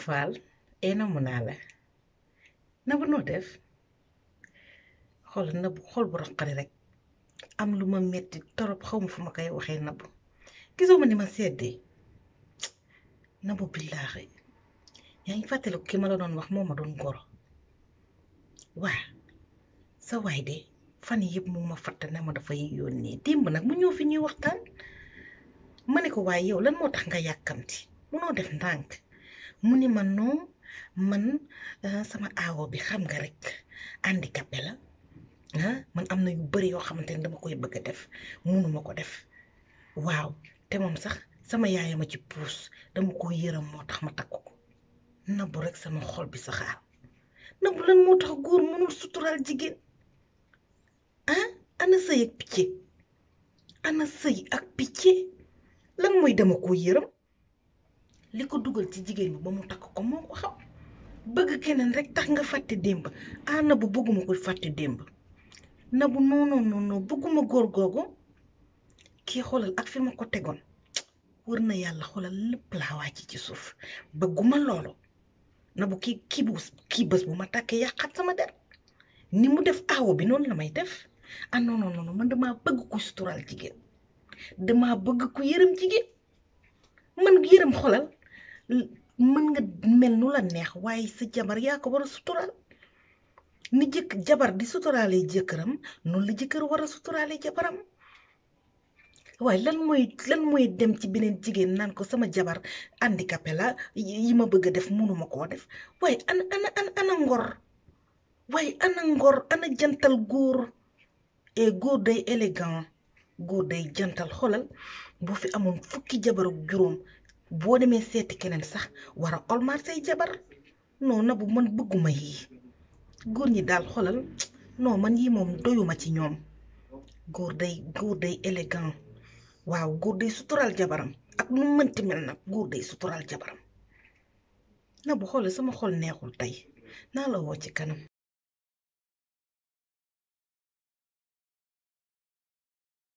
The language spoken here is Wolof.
Faal ee namu naa la Nabou noo def xool Nabou xol bu roqari rek am lu ma metti torop xaw ma fu ma koy waxee Nabou gisoo ma ni ma seddee Nabou billaahi yaa ngi fàttaliku ki ma la doon wax moo ma doon goro waa sa waay de fan yëpp mu ma fatt ne ma dafay yónnee démb nag mu ñëw fi ñuy waxtaan ma ne ko waaye yow lan moo tax nga yàkkamti munoo def ndànk mu ni ma non man sama aawo bi xam nga rek handicapé la ah man am na yu bari yoo xamante ne dama koy bëgg a def munuma ko def waaw te moom sax sama yaay ma ci puus dama ko yërëm moo tax ma takk ko Nabou rek sama xol bi saxaar Nabou lan moo tax góor mënul suturaal jigéen ah ana sëy ak picc ana sëy ak picc lan mooy dama ko yërëm li ko dugal ci jigéen bi ba mu takk ko moo ko xam bëgg keneen rek tax nga fàtte démb ah Nabou bëgguma ko fàtte démb Nabou non non non bëgguma góor googu kii xoolal ak fi ma ko tegoon wër na yàlla xoolal lépp laa wàcc ci suuf bëgguma loolu Nabou kii kii bu kii bés bu ma tàkkee yàqat sama der ni mu def aawo bi noonu la may def ah non non non man damaa bëgg ku suturaal jigéen damaa bëgg ku yërëm jigéen man yërëm xolal mën nga mel nu la neex waaye sa jabar yaa ko war a suturaal ni jëkk jabar di suturaalee jëkkëram noonu la jëkkër war a suturaalee jabaram waaye lan mooy lan mooy dem ci beneen jigéen naan ko sama jabar handicapé la yi ma bëgg a def mënuma koo def waaye ana ana ana ana ngor waaye ana ngor ana jantal góor et góor day élégant góor day jantal xolal boo fi amoon fukki jabar ak juróom boo demee seeti keneen sax war a olmaat say jabar non Nabou man bëgguma yii góor ñi daal xolal non man yii moom doyuma ci ñoom góor day góor day élégant waaw góor day suturaal jabaram ak nu mënti mel nag góor day suturaal jabaram Nabou xoolal sama xol neexul tey naa la woo ci kanam